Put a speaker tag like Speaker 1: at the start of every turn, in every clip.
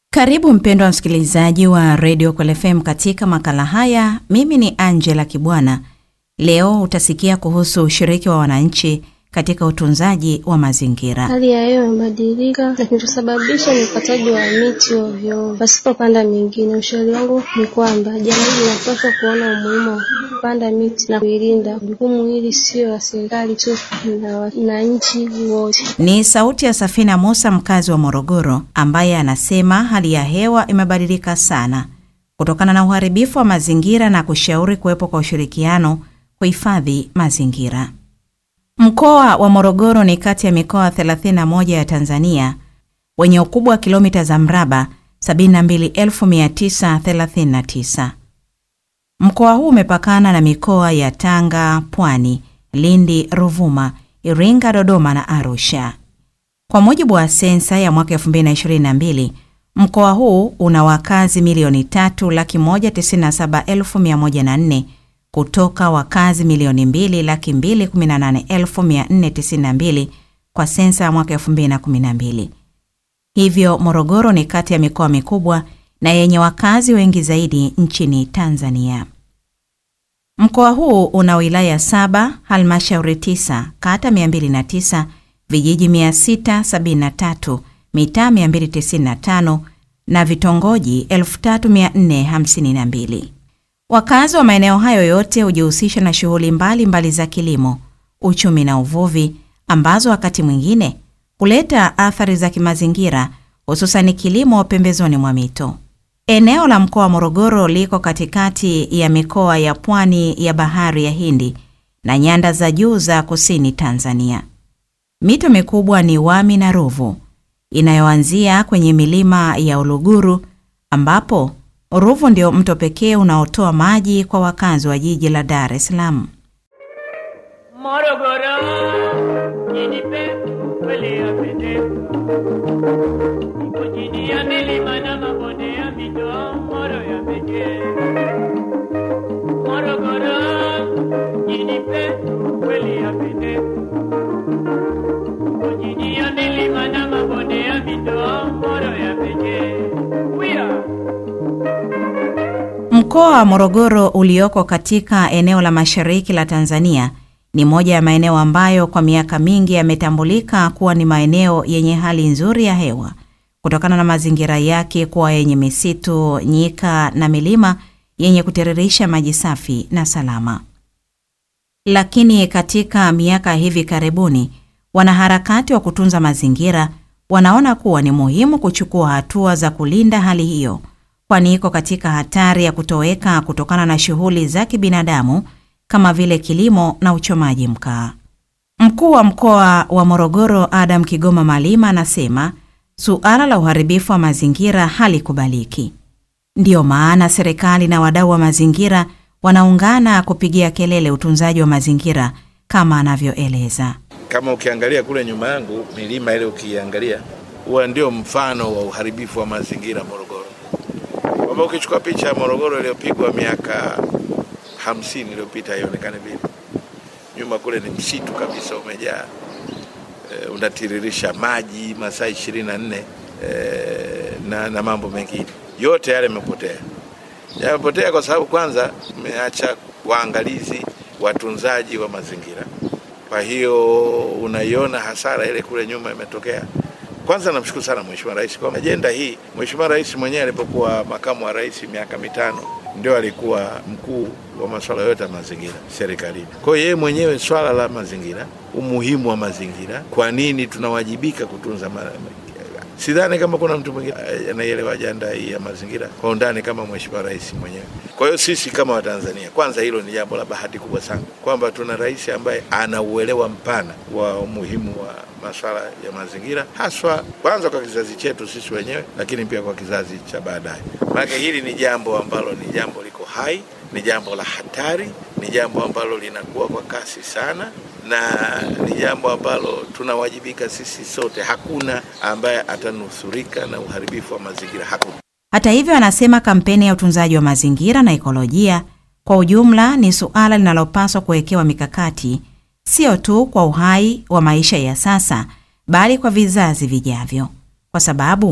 Speaker 1: Karibu mpendwa msikilizaji wa redio Kwel FM katika makala haya. Mimi ni Angela Kibwana. Leo utasikia kuhusu ushiriki wa wananchi katika utunzaji wa mazingira.
Speaker 2: Hali ya hewa imebadilika na kinachosababisha ni ukataji wa miti ovyo pasipopanda mingine. Ushauri wangu ni kwamba jamii linapaswa kuona umuhimu wa kupanda miti na kuilinda. Jukumu hili sio la serikali tu, na wananchi wote.
Speaker 1: Ni sauti ya Safina Musa, mkazi wa Morogoro, ambaye anasema hali ya hewa imebadilika sana kutokana na uharibifu wa mazingira na kushauri kuwepo kwa ushirikiano kuhifadhi mazingira. Mkoa wa Morogoro ni kati ya mikoa 31 ya Tanzania wenye ukubwa wa kilomita za mraba 72939. Mkoa huu umepakana na mikoa ya Tanga, Pwani, Lindi, Ruvuma, Iringa, Dodoma na Arusha. Kwa mujibu wa sensa ya mwaka 2022, mkoa huu una wakazi milioni 3,197,104 kutoka wakazi milioni 2,218,492 kwa sensa ya mwaka 2012. Hivyo Morogoro ni kati ya mikoa mikubwa na yenye wakazi wengi zaidi nchini Tanzania. Mkoa huu una wilaya saba, halmashauri tisa, kata 209, vijiji 673, mitaa 295 na vitongoji 3452. Wakazi wa maeneo hayo yote hujihusisha na shughuli mbalimbali za kilimo, uchumi na uvuvi ambazo wakati mwingine huleta athari za kimazingira, hususani kilimo pembezoni mwa mito. Eneo la mkoa wa Morogoro liko katikati ya mikoa ya pwani ya bahari ya Hindi na nyanda za juu za kusini Tanzania. Mito mikubwa ni Wami na Ruvu inayoanzia kwenye milima ya Uluguru ambapo Ruvu ndio mto pekee unaotoa maji kwa wakazi wa jiji la Dar es Salaam.
Speaker 3: Morogoro jinipe kweli yapendeza, iko chini ya milima na mabonde ya mito, Moro yamejaa. Morogoro jinipe kweli yapendeza, iko chini ya milima na mabonde ya mito, Moro yamejaa. Uya.
Speaker 1: Mkoa wa Morogoro ulioko katika eneo la mashariki la Tanzania ni moja ya maeneo ambayo kwa miaka mingi yametambulika kuwa ni maeneo yenye hali nzuri ya hewa kutokana na mazingira yake kuwa yenye misitu, nyika na milima yenye kutiririsha maji safi na salama. Lakini katika miaka hivi karibuni, wanaharakati wa kutunza mazingira wanaona kuwa ni muhimu kuchukua hatua za kulinda hali hiyo kwani iko katika hatari ya kutoweka kutokana na shughuli za kibinadamu kama vile kilimo na uchomaji mkaa. Mkuu wa mkoa wa Morogoro Adam Kigoma Malima anasema suala la uharibifu wa mazingira halikubaliki. Ndiyo maana serikali na wadau wa mazingira wanaungana kupigia kelele utunzaji wa mazingira kama anavyoeleza.
Speaker 4: Kama ukiangalia kule nyuma yangu milima ile, ukiangalia huwa ndio mfano wa uharibifu wa mazingira Morogoro kwamba ukichukua picha ya Morogoro iliyopigwa miaka hamsini iliyopita haionekane vile. Nyuma kule ni msitu kabisa umejaa, e, unatiririsha maji masaa ishirini na nne e, na, na mambo mengine yote yale yamepotea. Yamepotea kwa sababu kwanza umeacha waangalizi, watunzaji wa mazingira. Kwa hiyo unaiona hasara ile kule nyuma imetokea. Kwanza namshukuru sana Mheshimiwa Rais kwa ajenda hii. Mheshimiwa Rais mwenyewe alipokuwa makamu wa rais miaka mitano ndio alikuwa mkuu wa masuala yote ya mazingira serikalini. Kwa hiyo yeye mwenyewe swala la mazingira, umuhimu wa mazingira, kwa nini tunawajibika kutunza ma sidhani kama kuna mtu mwingine anaielewa ajenda hii ya mazingira kwa undani kama Mheshimiwa Rais mwenyewe. Kwa hiyo sisi kama Watanzania, kwanza hilo ni jambo la bahati kubwa sana kwamba tuna rais ambaye ana uelewa mpana wa umuhimu wa masuala ya mazingira, haswa kwanza kwa kizazi chetu sisi wenyewe, lakini pia kwa kizazi cha baadaye. Maana hili ni jambo ambalo ni jambo liko hai, ni jambo la hatari, ni jambo ambalo linakuwa kwa kasi sana na ni jambo ambalo tunawajibika sisi sote. Hakuna ambaye atanusurika na uharibifu wa mazingira, hakuna.
Speaker 1: Hata hivyo, anasema kampeni ya utunzaji wa mazingira na ekolojia kwa ujumla ni suala linalopaswa kuwekewa mikakati, sio tu kwa uhai wa maisha ya sasa, bali kwa vizazi vijavyo, kwa sababu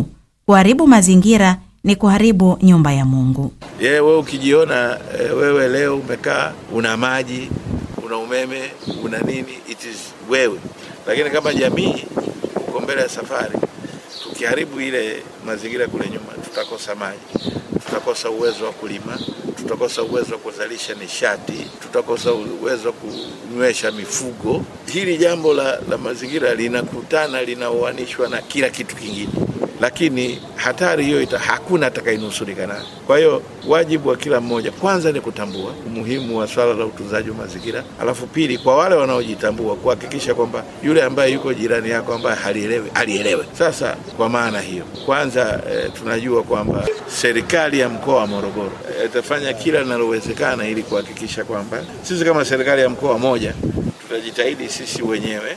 Speaker 1: Kuharibu mazingira ni kuharibu nyumba ya Mungu.
Speaker 4: ye wewe ukijiona e, wewe leo umekaa una maji una umeme una nini it is wewe lakini kama jamii uko mbele ya safari tukiharibu ile mazingira kule nyuma tutakosa maji tutakosa uwezo wa kulima tutakosa uwezo wa kuzalisha nishati tutakosa uwezo wa kunywesha mifugo hili jambo la, la mazingira linakutana linaoanishwa na kila kitu kingine lakini hatari hiyo ita, hakuna atakayenusurika nayo. Kwa hiyo wajibu wa kila mmoja kwanza ni kutambua umuhimu wa swala la utunzaji wa mazingira, alafu pili, kwa wale wanaojitambua kuhakikisha kwamba yule ambaye yuko jirani yako ambaye halielewi alielewe. Sasa kwa maana hiyo, kwanza e, tunajua kwamba serikali ya mkoa wa Morogoro itafanya e, kila linalowezekana ili kuhakikisha kwamba sisi kama serikali ya mkoa moja tutajitahidi sisi wenyewe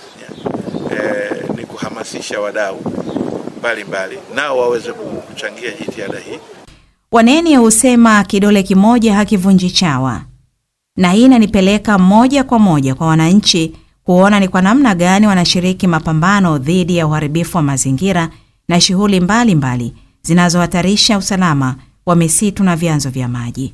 Speaker 4: e, ni kuhamasisha wadau mbalimbali nao waweze kuchangia jitihada hii.
Speaker 1: Waneni husema kidole kimoja hakivunji chawa, na hii inanipeleka moja kwa moja kwa wananchi kuona ni kwa namna gani wanashiriki mapambano dhidi ya uharibifu wa mazingira na shughuli mbalimbali zinazohatarisha usalama wa misitu na vyanzo vya maji.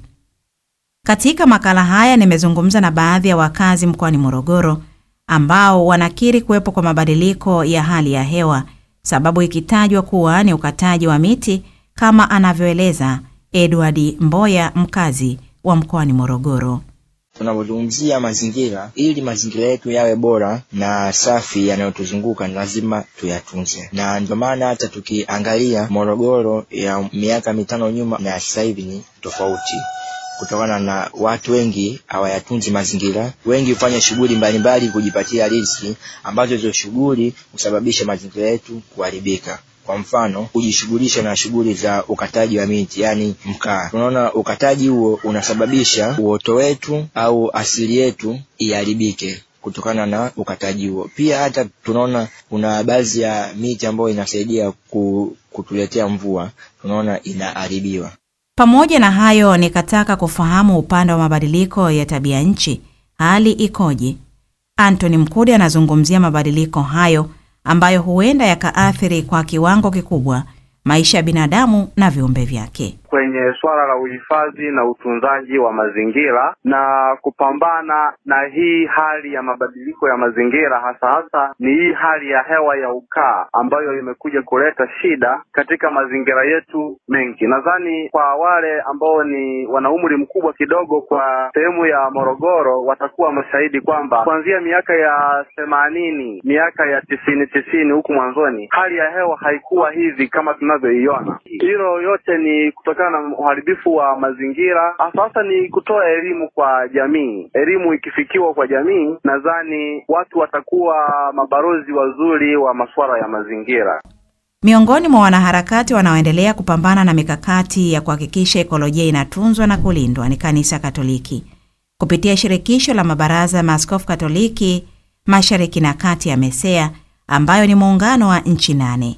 Speaker 1: Katika makala haya nimezungumza na baadhi ya wakazi mkoani Morogoro ambao wanakiri kuwepo kwa mabadiliko ya hali ya hewa sababu ikitajwa kuwa ni ukataji wa miti kama anavyoeleza Edward Mboya, mkazi wa mkoani Morogoro.
Speaker 5: Tunapozungumzia mazingira, ili mazingira yetu yawe bora na safi yanayotuzunguka ni lazima tuyatunze, na ndio maana hata tukiangalia Morogoro ya miaka mitano nyuma na sasa hivi ni tofauti kutokana na watu wengi hawayatunzi mazingira. Wengi hufanya shughuli mbalimbali kujipatia riziki, ambazo hizo shughuli husababisha mazingira yetu kuharibika. Kwa mfano, kujishughulisha na shughuli za ukataji wa miti, yaani mkaa. Tunaona ukataji huo unasababisha uoto wetu au asili yetu iharibike kutokana na ukataji huo. Pia hata tunaona kuna baadhi ya miti ambayo inasaidia kutuletea mvua, tunaona inaharibiwa.
Speaker 1: Pamoja na hayo, nikataka kufahamu upande wa mabadiliko ya tabia nchi hali ikoje. Anthony Mkude anazungumzia mabadiliko hayo ambayo huenda yakaathiri kwa kiwango kikubwa maisha ya binadamu na viumbe vyake.
Speaker 6: kwenye suala la uhifadhi na utunzaji wa mazingira na kupambana na hii hali ya mabadiliko ya mazingira, hasa hasa ni hii hali ya hewa ya ukaa ambayo imekuja kuleta shida katika mazingira yetu mengi. Nadhani kwa wale ambao ni wana umri mkubwa kidogo kwa sehemu ya Morogoro watakuwa mashahidi kwamba kuanzia miaka ya themanini, miaka ya tisini tisini huku mwanzoni, hali ya hewa haikuwa hivi kama tunavyoiona. Hilo yote ni kutokana na uharibifu wa mazingira. Sasa ni kutoa elimu kwa jamii. Elimu ikifikiwa kwa jamii, nadhani watu watakuwa mabalozi wazuri wa masuala ya mazingira.
Speaker 1: Miongoni mwa wanaharakati wanaoendelea kupambana na mikakati ya kuhakikisha ekolojia inatunzwa na kulindwa ni Kanisa Katoliki kupitia shirikisho la mabaraza ya maaskofu Katoliki Mashariki na Kati ya MESEA ambayo ni muungano wa nchi nane.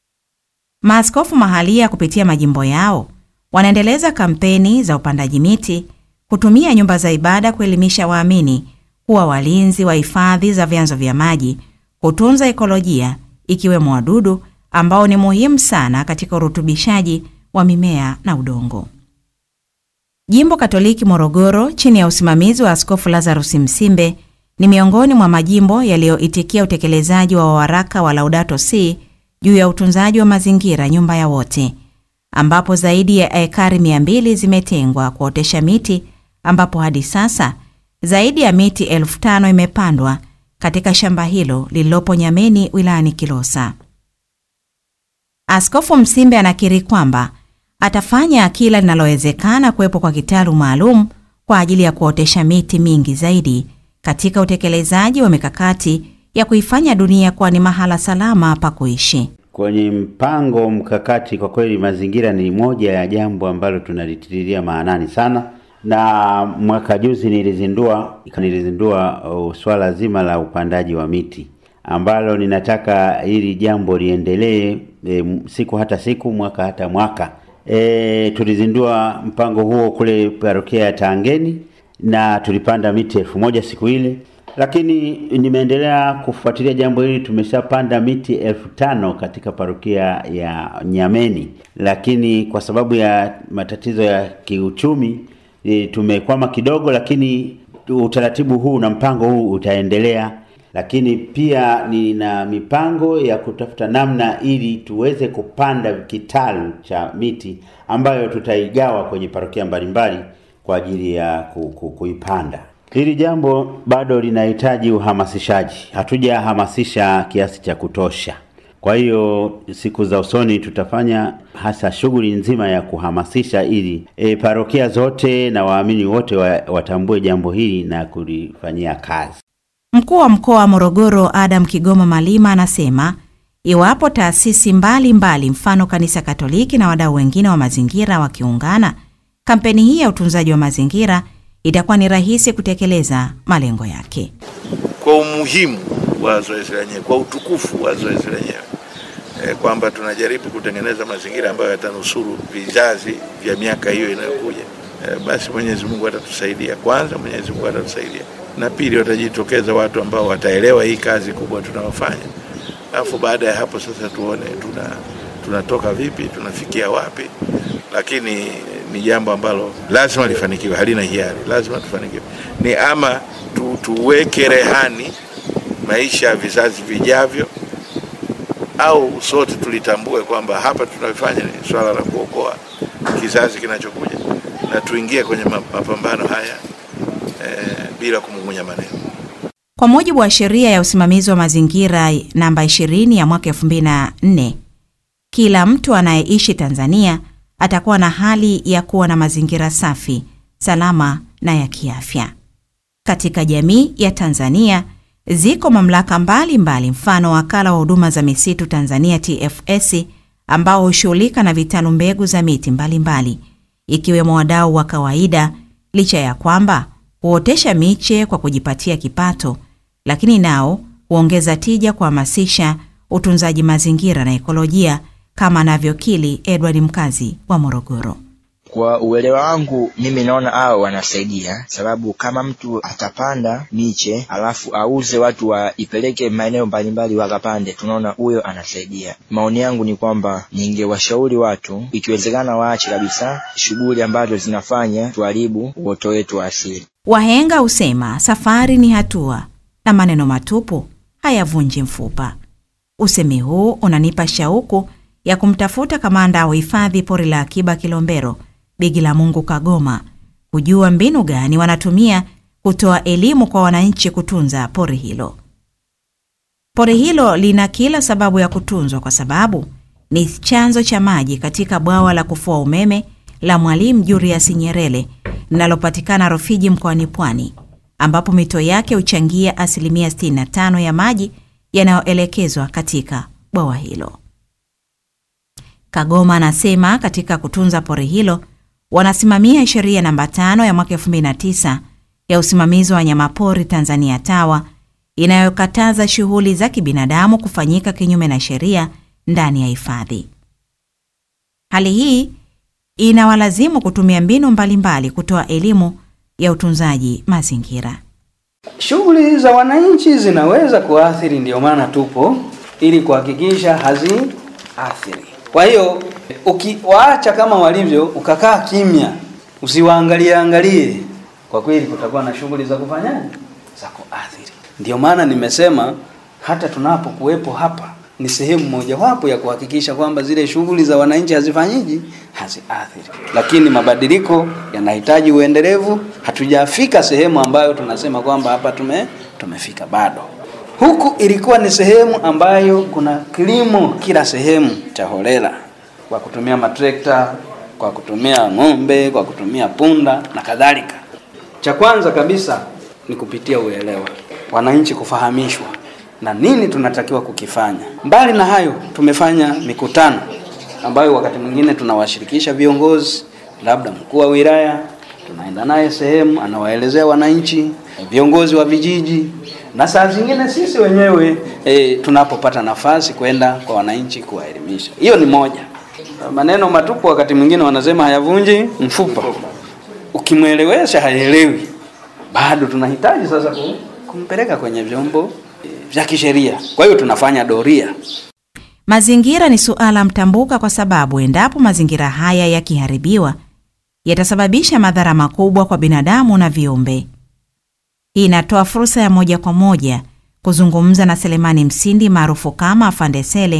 Speaker 1: Maaskofu mahalia kupitia majimbo yao wanaendeleza kampeni za upandaji miti, kutumia nyumba za ibada kuelimisha waamini kuwa walinzi wa hifadhi za vyanzo vya maji, kutunza ekolojia ikiwemo wadudu ambao ni muhimu sana katika urutubishaji wa mimea na udongo. Jimbo Katoliki Morogoro chini ya usimamizi wa Askofu Lazarus Msimbe ni miongoni mwa majimbo yaliyoitikia utekelezaji wa waraka wa Laudato Si juu ya utunzaji wa mazingira nyumba ya wote, ambapo zaidi ya ekari mia mbili zimetengwa kuotesha miti, ambapo hadi sasa zaidi ya miti elfu tano imepandwa katika shamba hilo lililopo Nyameni wilayani Kilosa. Askofu Msimbe anakiri kwamba atafanya kila linalowezekana kuwepo kwa kitalu maalum kwa ajili ya kuotesha miti mingi zaidi katika utekelezaji wa mikakati ya kuifanya dunia kuwa ni mahala salama pa kuishi.
Speaker 7: Kwenye mpango mkakati, kwa kweli mazingira ni moja ya jambo ambalo tunalitililia maanani sana, na mwaka juzi nilizindua nilizindua uh, swala zima la upandaji wa miti ambalo ninataka hili jambo liendelee e, siku hata siku, mwaka hata mwaka. E, tulizindua mpango huo kule parokia ya Tangeni na tulipanda miti elfu moja siku ile, lakini nimeendelea kufuatilia jambo hili. Tumeshapanda miti elfu tano katika parokia ya Nyameni, lakini kwa sababu ya matatizo ya kiuchumi e, tumekwama kidogo, lakini utaratibu huu na mpango huu utaendelea lakini pia nina mipango ya kutafuta namna ili tuweze kupanda kitalu cha miti ambayo tutaigawa kwenye parokia mbalimbali kwa ajili ya ku, ku, kuipanda. Hili jambo bado linahitaji uhamasishaji, hatujahamasisha kiasi cha kutosha. Kwa hiyo siku za usoni tutafanya hasa shughuli nzima ya kuhamasisha ili e, parokia zote na waamini wote wa, watambue jambo hili na kulifanyia kazi.
Speaker 1: Mkuu wa mkoa wa Morogoro Adam Kigoma Malima anasema iwapo taasisi mbalimbali mbali, mfano kanisa Katoliki na wadau wengine wa mazingira wakiungana, kampeni hii ya utunzaji wa mazingira itakuwa ni rahisi kutekeleza malengo yake.
Speaker 4: Kwa umuhimu wa zoezi lenyewe, kwa utukufu wa zoezi lenyewe e, kwamba tunajaribu kutengeneza mazingira ambayo yatanusuru vizazi vya miaka hiyo inayokuja. E, basi Mwenyezi Mungu atatusaidia. Kwanza Mwenyezi Mungu atatusaidia na pili watajitokeza watu ambao wataelewa hii kazi kubwa tunayofanya, alafu baada ya hapo sasa tuone tuna tunatoka vipi, tunafikia wapi. Lakini ni jambo ambalo lazima lifanikiwe, halina hiari, lazima tufanikiwe. Ni ama tu, tuweke rehani maisha ya vizazi vijavyo, au sote tulitambue kwamba hapa tunafanya ni swala la kuokoa kizazi kinachokuja, na tuingie kwenye mapambano haya eh, bila kumung'unya maneno.
Speaker 1: Kwa mujibu wa sheria ya usimamizi wa mazingira namba 20 ya mwaka 2004, kila mtu anayeishi Tanzania atakuwa na hali ya kuwa na mazingira safi, salama na ya kiafya. Katika jamii ya Tanzania ziko mamlaka mbalimbali mbali, mfano wakala wa huduma za misitu Tanzania TFS ambao hushughulika na vitalu mbegu za miti mbalimbali mbali, ikiwemo wadau wa kawaida, licha ya kwamba huotesha miche kwa kujipatia kipato, lakini nao huongeza tija kuhamasisha utunzaji mazingira na ekolojia, kama anavyokili Edward mkazi wa Morogoro.
Speaker 5: Kwa uelewa wangu mimi naona hao wanasaidia, sababu kama mtu atapanda miche alafu auze, watu waipeleke maeneo mbalimbali wakapande, tunaona huyo anasaidia. Maoni yangu ni kwamba ningewashauri watu, ikiwezekana, waache kabisa shughuli ambazo zinafanya tuharibu uoto wetu wa asili.
Speaker 1: Wahenga husema safari ni hatua na maneno matupu hayavunji mfupa. Usemi huu unanipa shauku ya kumtafuta kamanda wa hifadhi pori la akiba Kilombero Bigilamungu Kagoma kujua mbinu gani wanatumia kutoa elimu kwa wananchi kutunza pori hilo. Pori hilo lina kila sababu ya kutunzwa kwa sababu ni chanzo cha maji katika bwawa la kufua umeme la Mwalimu Julius Nyerere linalopatikana Rufiji mkoani Pwani, ambapo mito yake huchangia asilimia 65 ya maji yanayoelekezwa katika bwawa hilo. Kagoma anasema katika kutunza pori hilo wanasimamia sheria namba tano ya mwaka 2009 ya usimamizi wa wanyamapori Tanzania TAWA inayokataza shughuli za kibinadamu kufanyika kinyume na sheria ndani ya hifadhi. Hali hii inawalazimu kutumia mbinu mbalimbali kutoa elimu ya utunzaji mazingira.
Speaker 8: Shughuli za wananchi zinaweza kuathiri, ndio maana tupo ili kuhakikisha haziathiri. Kwa hiyo ukiwaacha kama walivyo, ukakaa kimya, usiwaangalie angalie, kwa kweli kutakuwa na shughuli za kufanyaje, za kuathiri. Ndio maana nimesema hata tunapokuwepo hapa ni sehemu mojawapo ya kuhakikisha kwamba zile shughuli za wananchi hazifanyiji, haziathiri. Lakini mabadiliko yanahitaji uendelevu. Hatujafika sehemu ambayo tunasema kwamba hapa tume tumefika, bado. Huku ilikuwa ni sehemu ambayo kuna kilimo kila sehemu cha holela, kwa kutumia matrekta, kwa kutumia ng'ombe, kwa kutumia punda na kadhalika. Cha kwanza kabisa ni kupitia uelewa, wananchi kufahamishwa na nini tunatakiwa kukifanya. Mbali na hayo, tumefanya mikutano ambayo wakati mwingine tunawashirikisha viongozi, labda mkuu wa wilaya, tunaenda naye sehemu, anawaelezea wananchi, viongozi wa vijiji, na saa zingine sisi wenyewe e, tunapopata nafasi kwenda kwa wananchi kuwaelimisha. Hiyo ni moja. Maneno matupu wakati mwingine wanasema hayavunji mfupa, ukimwelewesha haelewi. Bado tunahitaji sasa kumpeleka kwenye vyombo eh, vya kisheria. Kwa hiyo tunafanya doria.
Speaker 1: Mazingira ni suala mtambuka kwa sababu endapo mazingira haya yakiharibiwa yatasababisha madhara makubwa kwa binadamu na viumbe. Hii inatoa fursa ya moja kwa moja kuzungumza na Selemani Msindi maarufu kama Afande Sele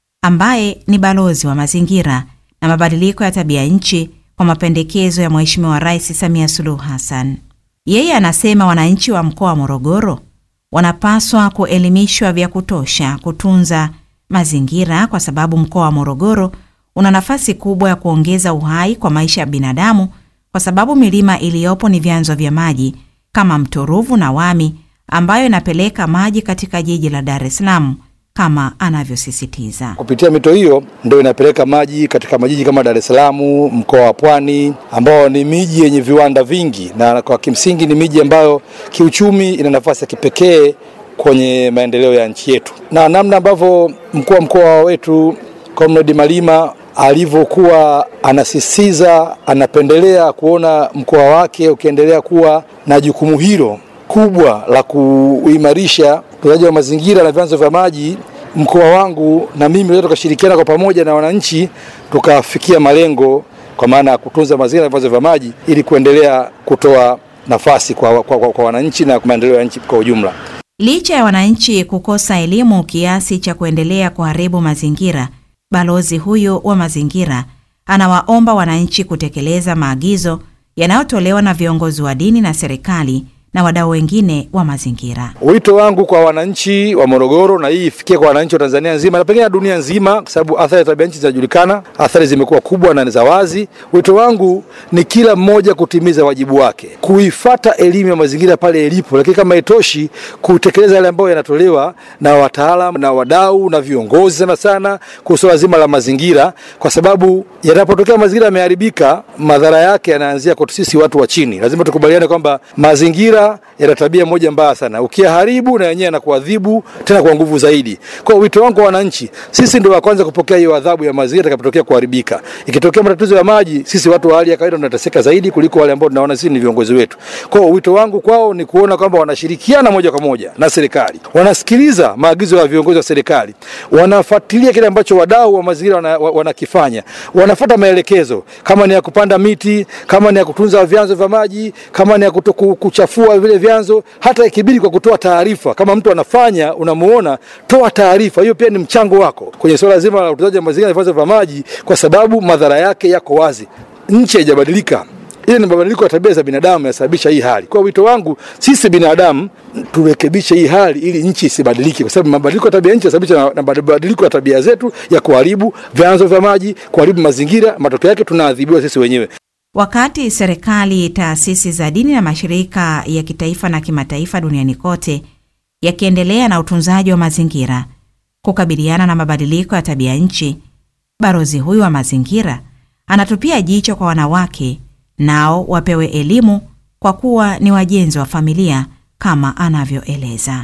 Speaker 1: ambaye ni balozi wa mazingira na mabadiliko ya tabia nchi kwa mapendekezo ya Mheshimiwa Rais Samia Suluhu Hassan. Yeye anasema wananchi wa mkoa wa Morogoro wanapaswa kuelimishwa vya kutosha kutunza mazingira kwa sababu mkoa wa Morogoro una nafasi kubwa ya kuongeza uhai kwa maisha ya binadamu kwa sababu milima iliyopo ni vyanzo vya maji kama mto Ruvu na Wami ambayo inapeleka maji katika jiji la Dar es Salaam kama anavyosisitiza.
Speaker 9: Kupitia mito hiyo ndio inapeleka maji katika majiji kama Dar es Salaam, mkoa wa Pwani, ambao ni miji yenye viwanda vingi, na kwa kimsingi ni miji ambayo kiuchumi ina nafasi ya kipekee kwenye maendeleo ya nchi yetu, na namna ambavyo mkuu wa mkoa wetu Comrade Malima alivyokuwa anasisitiza, anapendelea kuona mkoa wake ukiendelea kuwa na jukumu hilo kubwa la kuimarisha utunzaji wa mazingira na vyanzo vya maji. Mkoa wangu na mimi leo tukashirikiana kwa pamoja na wananchi tukafikia malengo kwa maana ya kutunza mazingira na vyanzo vya maji ili kuendelea kutoa nafasi kwa, kwa, kwa, kwa wananchi na maendeleo ya nchi kwa ujumla.
Speaker 1: Licha ya wananchi kukosa elimu kiasi cha kuendelea kuharibu mazingira, balozi huyu wa mazingira anawaomba wananchi kutekeleza maagizo yanayotolewa na viongozi wa dini na serikali na wadau wengine wa mazingira.
Speaker 9: Wito wangu kwa wananchi wa Morogoro, na hii ifikie kwa wananchi wa Tanzania nzima na pengine na dunia nzima, kwa sababu athari za tabia nchi zinajulikana, athari zimekuwa kubwa na ni za wazi. Wito wangu ni kila mmoja kutimiza wajibu wake, kuifata elimu ya mazingira pale ilipo, lakini kama itoshi, kutekeleza yale ambayo yanatolewa na wataalamu na wadau na viongozi sana sana kuhusu swala zima la mazingira, kwa sababu yanapotokea mazingira yameharibika, madhara yake yanaanzia kwetu sisi watu wa chini. Lazima tukubaliane kwamba mazingira yana tabia moja mbaya sana, ukiyaharibu na yenyewe yanakuadhibu tena kwa nguvu zaidi. Kwa hiyo wito wangu kwa wananchi, sisi ndio wa kwanza kupokea hiyo adhabu ya mazingira itakapotokea kuharibika. Ikitokea matatizo ya maji, sisi watu wa hali ya kawaida tunateseka zaidi kuliko wale ambao tunaona sisi ni viongozi wetu. Kwa hiyo wito wangu kwao ni kuona kwamba wanashirikiana moja kwa moja na serikali, wanasikiliza maagizo ya viongozi wa serikali, wanafuatilia kile ambacho wadau wa mazingira wana- wa- wanakifanya, wanafuata maelekezo, kama ni ya kupanda miti, kama ni ya kutunza vyanzo vya maji, kama ni ya kuto, ku- kuchafua vile vyanzo, hata ikibidi kwa kutoa taarifa. Kama mtu anafanya unamuona, toa taarifa. Hiyo pia ni mchango wako kwenye suala zima la utunzaji wa mazingira na vyanzo vya maji, kwa sababu madhara yake yako wazi. Nchi haijabadilika ile ni mabadiliko ya tabia za binadamu yanasababisha hii hali. Kwa wito wangu sisi binadamu turekebishe hii hali ili nchi isibadilike, kwa sababu mabadiliko ya tabia ya nchi yanasababishwa na, na mabadiliko ya tabia zetu ya kuharibu vyanzo vya maji, kuharibu mazingira. Matokeo yake tunaadhibiwa sisi wenyewe.
Speaker 1: Wakati serikali, taasisi za dini na mashirika ya kitaifa na kimataifa duniani kote yakiendelea na utunzaji wa mazingira kukabiliana na mabadiliko ya tabia nchi, balozi huyu wa mazingira anatupia jicho kwa wanawake, nao wapewe elimu kwa kuwa ni wajenzi wa familia kama anavyoeleza.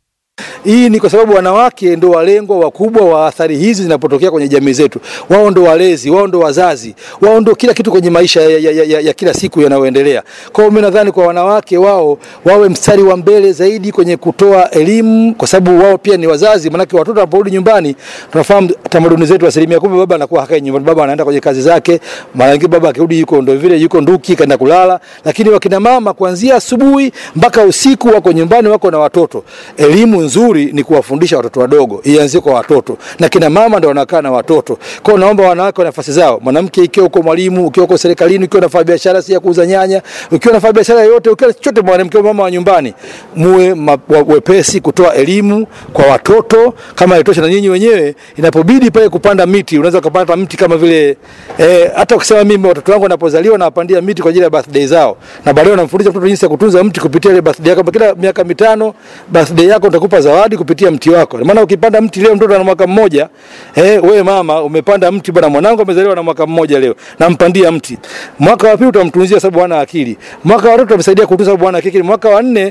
Speaker 9: Hii ni kwa sababu wanawake ndo walengwa wakubwa wa athari hizi zinapotokea kwenye jamii zetu. Wao ndo walezi, wao ndo wazazi, wao ndo kila kitu kwenye maisha ya, ya, ya, ya, ya kila siku yanayoendelea. Kwa hiyo mimi nadhani kwa wanawake wao wawe mstari wa mbele zaidi kwenye kutoa elimu, kwa sababu wao pia ni wazazi. Maanake watoto wanaporudi nyumbani, tunafahamu tamaduni zetu, asilimia kubwa baba anakuwa hakai nyumbani, baba anaenda kwenye kazi zake. Mara nyingi baba akirudi yuko ndo vile yuko nduki kaenda kulala, lakini wakina mama kuanzia asubuhi mpaka usiku wako nyumbani, wako na watoto. Elimu nzuri ni kuwafundisha watoto wadogo, ianzie kwa watoto, na kina mama ndio wanakaa na watoto. Kwa hiyo naomba wanawake wa nafasi zao, mwanamke ikiwa uko mwalimu, ukiwa uko serikalini, ukiwa unafanya biashara si ya kuuza nyanya, ukiwa unafanya biashara yoyote, ukiwa chochote, mwanamke mama wa nyumbani, muwe ma- wa- wepesi kutoa elimu kwa watoto. Kama itosha na nyinyi wenyewe, inapobidi pale kupanda miti, unaweza kupanda mti kama vile eh, hata ukisema mimi watoto wangu wanapozaliwa nawapandia miti kwa ajili ya birthday zao, na baadaye unamfundisha mtoto jinsi ya kutunza mti kupitia ile birthday yako. Kila miaka mitano birthday yako utakupa zawadi kupitia mti wako. Maana ukipanda mti leo mtoto ana mwaka mmoja, eh, wewe mama umepanda mti bwana, mwanangu amezaliwa na mwaka mmoja leo, nampandia mti. Mwaka wa pili utamtunzia sababu hana akili. Mwaka wa tatu utamsaidia kutunza sababu hana akili. Mwaka wa nne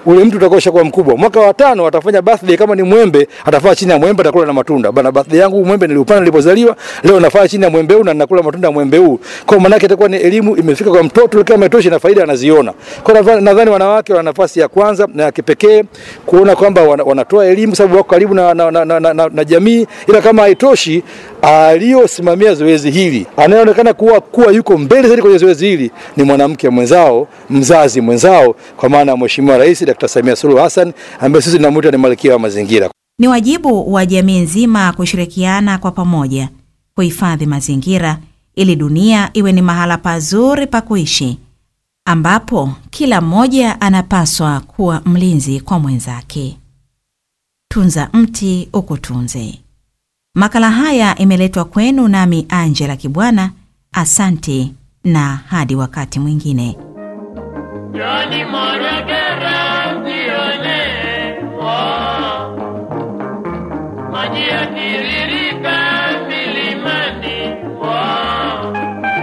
Speaker 9: ule mtu utakuwa ushakuwa mkubwa. Mwaka wa tano atafanya birthday, kama ni mwembe atafanya chini ya mwembe, atakula na matunda. Bana, birthday yangu mwembe niliupanda nilipozaliwa, leo nafanya chini ya mwembe huu na ninakula matunda ya mwembe huu. Kwa maana yake itakuwa ni elimu imefika kwa mtoto, kama imetosha na faida anaziona. Kwa nadhani nadhani wanawake wana nafasi ya kwanza na ya kipekee kuona kwamba wana, wanatoa elimu sababu wako karibu na, na, na, na, na, na, na jamii, ila kama haitoshi, aliyosimamia zoezi hili anayeonekana kuwa kuwa yuko mbele zaidi kwenye zoezi hili ni mwanamke mwenzao, mzazi mwenzao, kwa maana ya Mheshimiwa Rais Dr. Samia Suluhu Hassan ambaye sisi tunamwita ni malkia wa mazingira.
Speaker 1: Ni wajibu wa jamii nzima kushirikiana kwa pamoja kuhifadhi mazingira ili dunia iwe ni mahala pazuri pa kuishi ambapo kila mmoja anapaswa kuwa mlinzi kwa mwenzake. Tunza mti ukutunze. Makala haya imeletwa kwenu nami Angela Kibwana. Asante na hadi wakati mwingine.
Speaker 3: Johnny Moragera jione oh. Maji yatiririka milimani oh.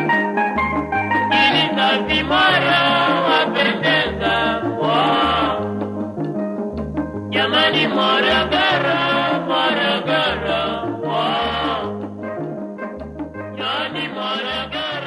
Speaker 3: Ili safi mara wapendeza oh. Jamani Moragera, Moragera oh. Johnny Moragera